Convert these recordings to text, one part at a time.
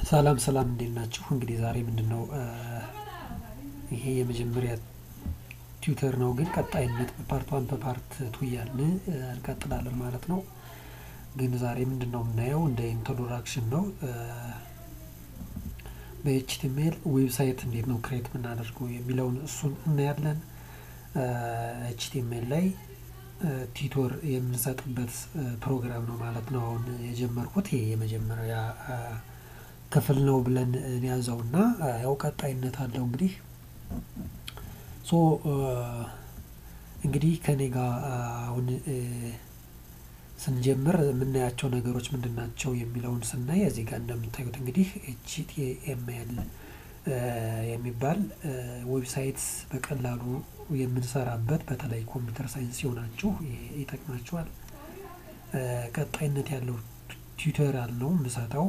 ሰላም ሰላም እንዴት ናችሁ? እንግዲህ ዛሬ ምንድነው ይሄ የመጀመሪያ ቲዩተር ነው፣ ግን ቀጣይነት በፓርት ዋን በፓርት ቱ እያልን እንቀጥላለን ማለት ነው። ግን ዛሬ ምንድነው የምናየው እንደ ኢንትሮዳክሽን ነው። በኤችቲኤምኤል ዌብሳይት እንዴት ነው ክሬት የምናደርገው የሚለውን እሱን እናያለን። ኤችቲኤምኤል ላይ ቲቶር የምንሰጥበት ፕሮግራም ነው ማለት ነው። አሁን የጀመርኩት ይሄ የመጀመሪያ ክፍል ነው ብለን ያዘው እና ያው ቀጣይነት አለው እንግዲህ ሶ እንግዲህ ከኔ ጋር አሁን ስንጀምር የምናያቸው ነገሮች ምንድን ናቸው የሚለውን ስናይ እዚህ ጋር እንደምታዩት እንግዲህ ኤችቲኤምኤል የሚባል ዌብሳይት በቀላሉ የምንሰራበት በተለይ ኮምፒውተር ሳይንስ ሲሆናችሁ ይጠቅማችኋል። ቀጣይነት ያለው ቲዩቶሪያል ነው የምሰጠው።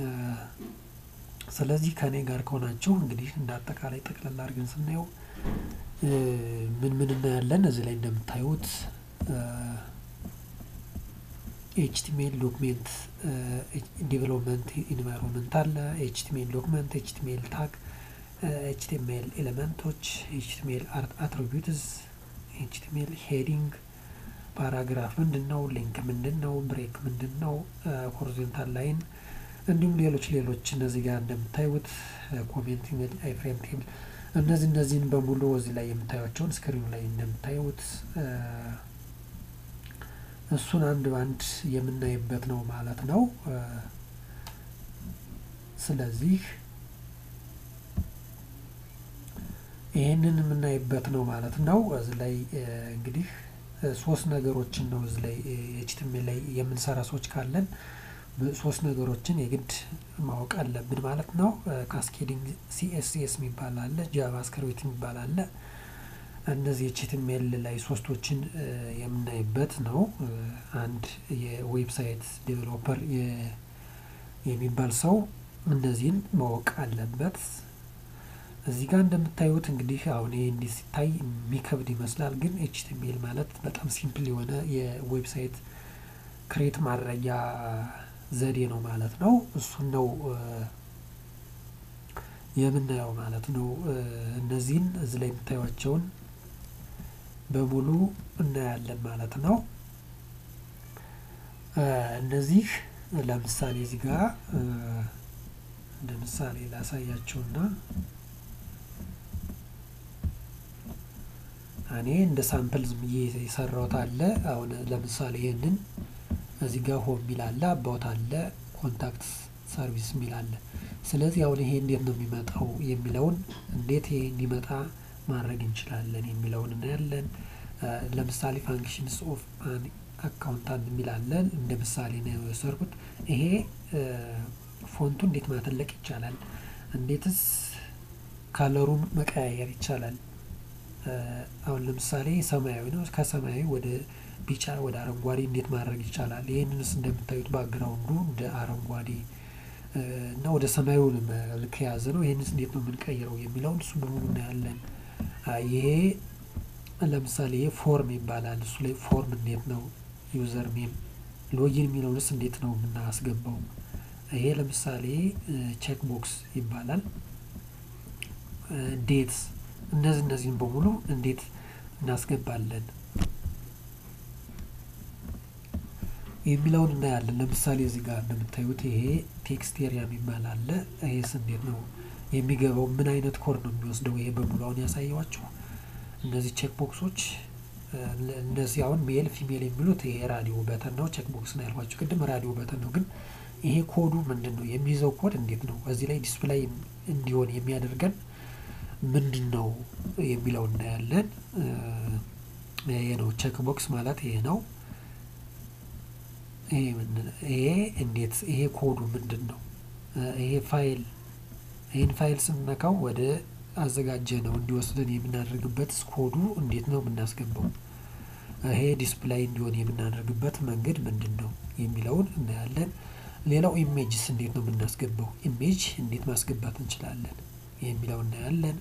ስለዚህ ከኔ ጋር ከሆናችሁ እንግዲህ እንደ አጠቃላይ ጠቅላላ አድርገን ስናየው ምን ምን እናያለን እዚህ ላይ እንደምታዩት ኤችቲሜል ዶክሜንት ዲቨሎፕመንት ኢንቫይሮንመንት አለ። ኤችቲሜል ዶክመንት፣ ኤችቲሜል ታግ፣ ኤችቲሜል ኤሌመንቶች፣ ኤችቲሜል አትሪቢዩትስ፣ ኤችቲሜል ሄዲንግ፣ ፓራግራፍ ምንድን ነው፣ ሊንክ ምንድን ነው፣ ብሬክ ምንድን ነው፣ ሆሪዞንታል ላይን እንዲሁም ሌሎች ሌሎች እነዚህ ጋር እንደምታዩት ኮሜንት ኢሜል፣ አይፍሬም ቴብል እነዚህ እነዚህን በሙሉ እዚህ ላይ የምታዩቸውን ስክሪኑ ላይ እንደምታዩት እሱን አንድ በአንድ የምናይበት ነው ማለት ነው። ስለዚህ ይህንን የምናይበት ነው ማለት ነው። እዚህ ላይ እንግዲህ ሶስት ነገሮችን ነው እዚህ ላይ ኤችቲኤምኤል ላይ የምንሰራ ሰዎች ካለን ሶስት ነገሮችን የግድ ማወቅ አለብን ማለት ነው። ካስኬዲንግ ሲኤስኤስ የሚባል አለ፣ ጃቫስክሪፕት የሚባል አለ። እነዚህ ኤችቲኤምኤል ላይ ሶስቶችን የምናይበት ነው። አንድ የዌብሳይት ዴቨሎፐር የሚባል ሰው እነዚህን ማወቅ አለበት። እዚህ ጋር እንደምታዩት እንግዲህ አሁን ይህ እንዲህ ሲታይ የሚከብድ ይመስላል፣ ግን ኤችቲኤምኤል ማለት በጣም ሲምፕል የሆነ የዌብሳይት ክሬት ማድረጊያ ዘዴ ነው ማለት ነው። እሱን ነው የምናየው ማለት ነው። እነዚህን እዚህ ላይ የምታዩቸውን በሙሉ እናያለን ማለት ነው። እነዚህ ለምሳሌ እዚህ ጋር እንደ ምሳሌ ላሳያቸውና እኔ እንደ ሳምፕል ዝም ብዬ የሰራሁት አለ። አሁን ለምሳሌ ይህንን እዚህ ጋር ሆም የሚል አለ፣ አባውት አለ፣ ኮንታክት ሰርቪስ የሚል አለ። ስለዚህ አሁን ይሄ እንዴት ነው የሚመጣው የሚለውን እንዴት ይሄ እንዲመጣ ማድረግ እንችላለን የሚለውን እናያለን። ለምሳሌ ፋንክሽንስ ኦፍ አን አካውንታንት የሚል አለ። እንደ ምሳሌ ነው የወሰድኩት። ይሄ ፎንቱ እንዴት ማተለቅ ይቻላል፣ እንዴትስ ካለሩን መቀያየር ይቻላል። አሁን ለምሳሌ ሰማያዊ ነው፣ ከሰማያዊ ወደ ቢጫ ወደ አረንጓዴ እንዴት ማድረግ ይቻላል? ይህንንስ እንደምታዩት ባክግራውንዱ እንደ አረንጓዴ እና ወደ ሰማያዊ መልክ የያዘ ነው። ይህንስ እንዴት ነው የምንቀይረው የሚለውን እሱ በሙሉ እናያለን። ይሄ ለምሳሌ ይሄ ፎርም ይባላል። እሱ ላይ ፎርም እንዴት ነው ዩዘር ኔም ሎጊን የሚለውንስ እንዴት ነው የምናስገባው? ይሄ ለምሳሌ ቼክ ቦክስ ይባላል። ዴትስ እነዚህ እነዚህን በሙሉ እንዴት እናስገባለን የሚለውን እናያለን። ለምሳሌ እዚህ ጋር እንደምታዩት ይሄ ቴክስት ኤሪያ የሚባል አለ። ይሄስ እንዴት ነው የሚገባው? ምን አይነት ኮድ ነው የሚወስደው? ይሄ በሙሉ አሁን ያሳየዋችሁ እነዚህ ቼክ ቦክሶች እነዚህ አሁን ሜል ፊሜል የሚሉት ይሄ ራዲዮ በተን ነው። ቼክ ቦክስ ነው ያልኳቸው ቅድም ራዲዮ በተን ነው። ግን ይሄ ኮዱ ምንድን ነው የሚይዘው ኮድ እንዴት ነው እዚህ ላይ ዲስፕላይ እንዲሆን የሚያደርገን ምንድን ነው የሚለው እናያለን። ይሄ ነው ቼክ ቦክስ ማለት ይሄ ነው። ይሄ እንዴት ይሄ ኮዱ ምንድን ነው? ይሄ ፋይል ይህን ፋይል ስንነካው ወደ አዘጋጀ ነው እንዲወስደን የምናደርግበት ኮዱ እንዴት ነው የምናስገባው? ይሄ ዲስፕላይ እንዲሆን የምናደርግበት መንገድ ምንድን ነው የሚለውን እናያለን። ሌላው ኢሜጅስ እንዴት ነው የምናስገባው? ኢሜጅ እንዴት ማስገባት እንችላለን የሚለው እናያለን።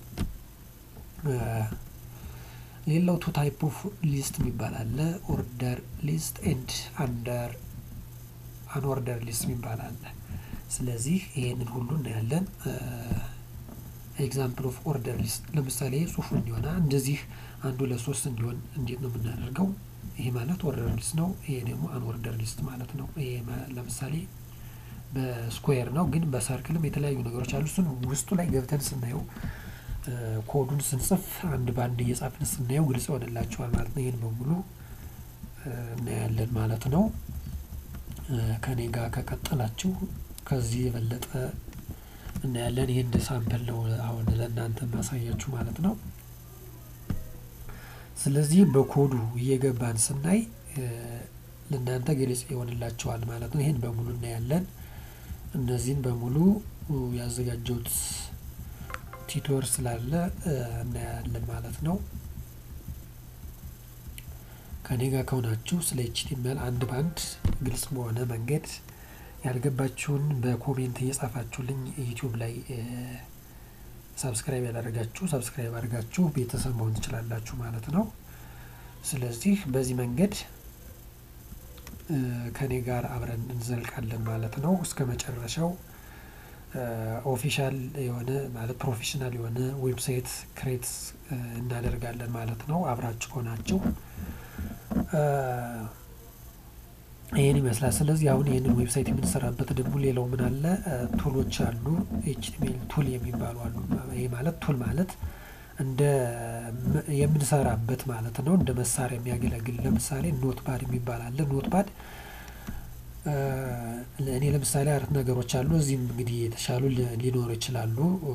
ሌላው ቱ ታይፕ ኦፍ ሊስት የሚባል አለ። ኦርደር ሊስት ኤንድ አንደር አንኦርደር ሊስት የሚባል አለ። ስለዚህ ይሄንን ሁሉ እናያለን። ኤግዛምፕል ኦፍ ኦርደር ሊስት ለምሳሌ ጽሁፉ እንዲሆና እንደዚህ አንድ ሁለት ሶስት እንዲሆን እንዴት ነው የምናደርገው? ይሄ ማለት ኦርደር ሊስት ነው። ይሄ ደግሞ አን ኦርደር ሊስት ማለት ነው። ይሄ ለምሳሌ በስኩዌር ነው፣ ግን በሰርክልም የተለያዩ ነገሮች አሉ። እሱን ውስጡ ላይ ገብተን ስናየው ኮዱን ስንጽፍ አንድ በአንድ እየጻፍን ስናየው ግልጽ ይሆንላቸዋል ማለት ነው። ይህን በሙሉ እናያለን ማለት ነው። ከኔ ጋር ከቀጠላችሁ ከዚህ የበለጠ እናያለን። ይህ እንደ ሳምፕል ነው አሁን ለእናንተ ማሳያችሁ ማለት ነው። ስለዚህ በኮዱ እየገባን ስናይ ለእናንተ ግልጽ ይሆንላቸዋል ማለት ነው። ይህን በሙሉ እናያለን። እነዚህን በሙሉ ያዘጋጀሁት ቲቶር ስላለ እናያለን ማለት ነው። ከኔ ጋር ከሆናችሁ ስለ ኤችቲኤምኤል አንድ ባንድ ግልጽ በሆነ መንገድ ያልገባችሁን በኮሜንት እየጻፋችሁልኝ ዩቲዩብ ላይ ሳብስክራይብ ያላደረጋችሁ ሳብስክራይብ አድርጋችሁ ቤተሰብ መሆን ትችላላችሁ ማለት ነው። ስለዚህ በዚህ መንገድ ከኔ ጋር አብረን እንዘልቃለን ማለት ነው። እስከ መጨረሻው ኦፊሻል የሆነ ማለት ፕሮፌሽናል የሆነ ዌብሳይት ክሬት እናደርጋለን ማለት ነው። አብራችሁ ከሆናችሁ ይህን ይመስላል። ስለዚህ አሁን ይህንን ዌብሳይት የምንሰራበት ደግሞ ሌላው ምን አለ ቱሎች አሉ። ኤችቲኤምኤል ቱል የሚባሉ አሉ። ይህ ማለት ቱል ማለት እንደ የምንሰራበት ማለት ነው። እንደ መሳሪያ የሚያገለግል ለምሳሌ ኖት ፓድ የሚባል አለ። ኖት ፓድ እኔ ለምሳሌ አራት ነገሮች አሉ። እዚህም እንግዲህ የተሻሉ ሊኖሩ ይችላሉ።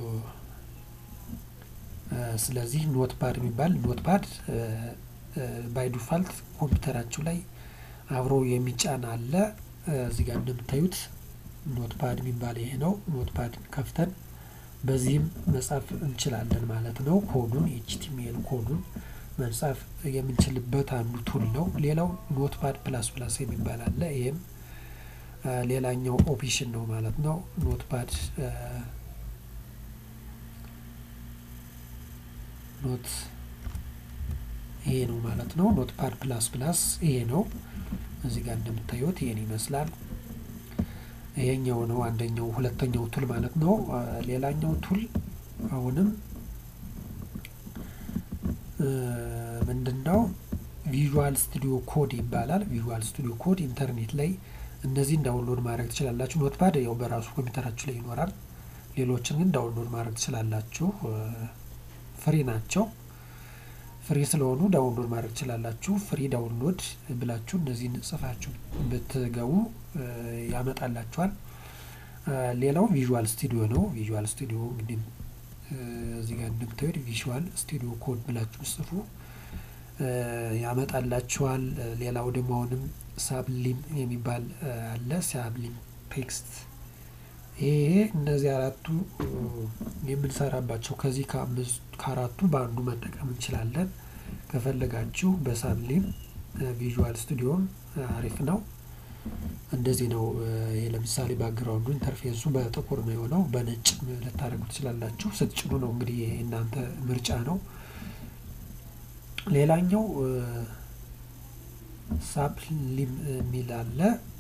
ስለዚህ ኖት ፓድ የሚባል ኖት ፓድ ባይ ዲፋልት ኮምፒውተራችሁ ላይ አብሮ የሚጫን አለ። እዚህ ጋር እንደምታዩት ኖት ፓድ የሚባል ይሄ ነው። ኖት ፓድ ከፍተን በዚህም መጻፍ እንችላለን ማለት ነው። ኮዱን ኤችቲኤምኤል ኮዱን መጻፍ የምንችልበት አንዱ ቱል ነው። ሌላው ኖት ፓድ ፕላስ ፕላስ የሚባል አለ። ይህም ሌላኛው ኦፕሽን ነው ማለት ነው። ኖት ፓድ ኖት ይሄ ነው ማለት ነው። ኖት ፓድ ፕላስ ፕላስ ይሄ ነው። እዚህ ጋር እንደምታዩት ይሄን ይመስላል። ይሄኛው ነው አንደኛው ሁለተኛው ቱል ማለት ነው። ሌላኛው ቱል አሁንም ምንድነው ቪዥዋል ስቱዲዮ ኮድ ይባላል። ቪዥዋል ስቱዲዮ ኮድ ኢንተርኔት ላይ እነዚህን ዳውንሎድ ማድረግ ትችላላችሁ። ኖትፓድ ያው በራሱ ኮምፒውተራችሁ ላይ ይኖራል። ሌሎችን ግን ዳውንሎድ ማድረግ ትችላላችሁ። ፍሪ ናቸው። ፍሪ ስለሆኑ ዳውንሎድ ማድረግ ትችላላችሁ። ፍሪ ዳውንሎድ ብላችሁ እነዚህን ጽፋችሁ ብትገቡ ያመጣላችኋል። ሌላው ቪዥዋል ስቱዲዮ ነው። ቪዥዋል ስቱዲዮ እንግዲህ እዚህ ጋር እንደምታዩት ቪዥዋል ስቱዲዮ ኮድ ብላችሁ ጽፉ ያመጣላችኋል። ሌላው ደግሞ አሁንም ሳብሊም የሚባል አለ። ሳብሊም ቴክስት ይሄ እነዚህ አራቱ የምንሰራባቸው ከዚህ ከአራቱ በአንዱ መጠቀም እንችላለን። ከፈለጋችሁ በሳብሊም ቪዥዋል ስቱዲዮም አሪፍ ነው። እንደዚህ ነው። ይሄ ለምሳሌ ባክግራውንዱ ኢንተርፌሱ በጥቁር ነው የሆነው። በነጭ ልታደርጉ ትችላላችሁ። ስትጭኑ ነው እንግዲህ እናንተ ምርጫ ነው። ሌላኛው ሳብሊም የሚል አለ።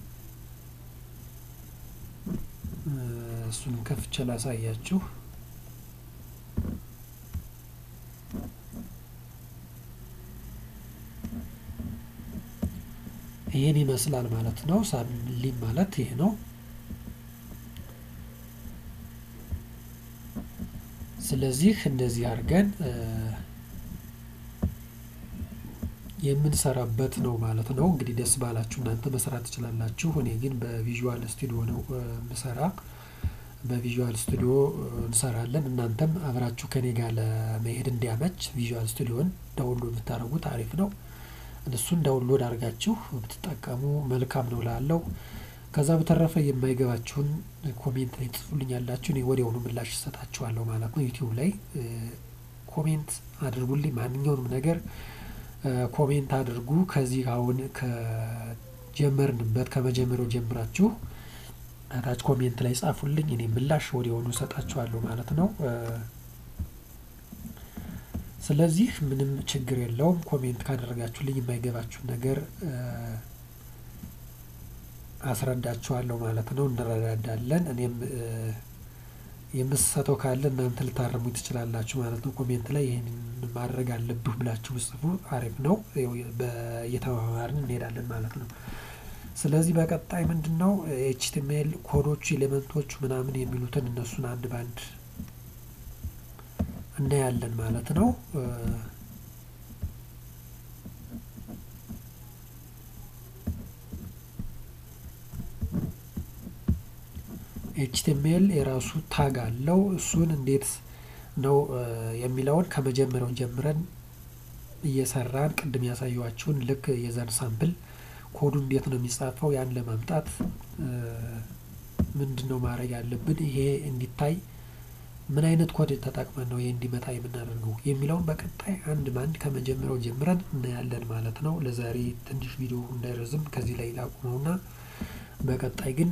እሱን ከፍቼ ላሳያችሁ። ይህን ይመስላል ማለት ነው። ሳብሊም ማለት ይሄ ነው። ስለዚህ እንደዚህ አድርገን የምንሰራበት ነው ማለት ነው። እንግዲህ ደስ ባላችሁ እናንተ መስራት ትችላላችሁ። እኔ ግን በቪዥዋል ስቱዲዮ ነው ምሰራ። በቪዥዋል ስቱዲዮ እንሰራለን። እናንተም አብራችሁ ከኔ ጋር ለመሄድ እንዲያመች ቪዥዋል ስቱዲዮን ዳውንሎድ ብታደርጉት አሪፍ ነው። እሱን ዳውንሎድ አድርጋችሁ ብትጠቀሙ መልካም ነው ላለው። ከዛ በተረፈ የማይገባችሁን ኮሜንት ላይ ጽፉልኝ ያላችሁ እኔ ወዲያውኑ ምላሽ እሰጣችኋለሁ ማለት ነው። ዩቲዩብ ላይ ኮሜንት አድርጉልኝ ማንኛውንም ነገር ኮሜንት አድርጉ። ከዚህ አሁን ከጀመርንበት ከመጀመሪያው ጀምራችሁ ታች ኮሜንት ላይ ጻፉልኝ። እኔ ምላሽ ወዲያውኑ እሰጣችኋለሁ ማለት ነው። ስለዚህ ምንም ችግር የለውም። ኮሜንት ካደረጋችሁልኝ የማይገባችሁን ነገር አስረዳችኋለሁ ማለት ነው። እንረዳዳለን። እኔም የምሰተው ካለ እናንተ ልታረሙ ትችላላችሁ ማለት ነው። ኮሜንት ላይ ይህን ማድረግ አለብህ ብላችሁ ብጽፉ አሪፍ ነው። እየተማማርን እንሄዳለን ማለት ነው። ስለዚህ በቀጣይ ምንድን ነው ኤችቲኤምኤል ኮዶቹ ኤሌመንቶቹ ምናምን የሚሉትን እነሱን አንድ ባንድ እናያለን ማለት ነው። ኤችቲኤምኤል የራሱ ታግ አለው። እሱን እንዴት ነው የሚለውን ከመጀመሪያው ጀምረን እየሰራን ቅድም ያሳየኋችሁን ልክ የዘር ሳምፕል ኮዱ እንዴት ነው የሚጻፈው ያን ለማምጣት ምንድን ነው ማድረግ ያለብን ይሄ እንዲታይ ምን አይነት ኮድ ተጠቅመን ነው ይሄ እንዲመጣ የምናደርገው የሚለውን በቀጣይ አንድ በአንድ ከመጀመሪያው ጀምረን እናያለን ማለት ነው። ለዛሬ ትንሽ ቪዲዮ እንዳይረዝም ከዚህ ላይ ላቁመውና በቀጣይ ግን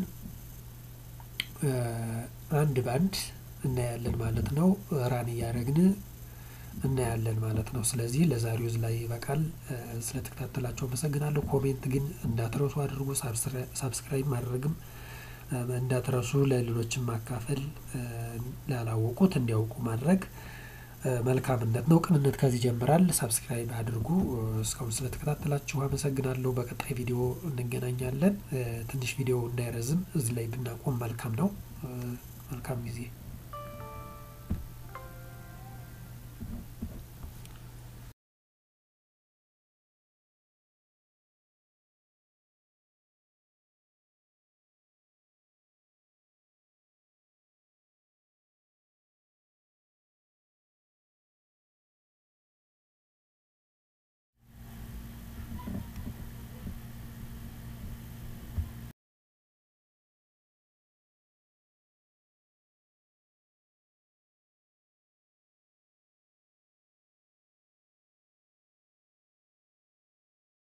አንድ በአንድ እናያለን ማለት ነው። ራን እያደረግን እናያለን ማለት ነው። ስለዚህ ለዛሬው እዚህ ላይ ይበቃል። ስለተከታተላችሁ አመሰግናለሁ። ኮሜንት ግን እንዳትረሱ አድርጉ። ሳብስክራይብ ማድረግም እንዳትረሱ፣ ለሌሎችም ማካፈል፣ ላላወቁት እንዲያውቁ ማድረግ መልካምነት ነው። ቅንነት ከዚህ ይጀምራል። ሳብስክራይብ አድርጉ። እስካሁን ስለተከታተላችሁ አመሰግናለሁ። በቀጣይ ቪዲዮ እንገናኛለን። ትንሽ ቪዲዮ እንዳይረዝም እዚህ ላይ ብናቆም መልካም ነው። መልካም ጊዜ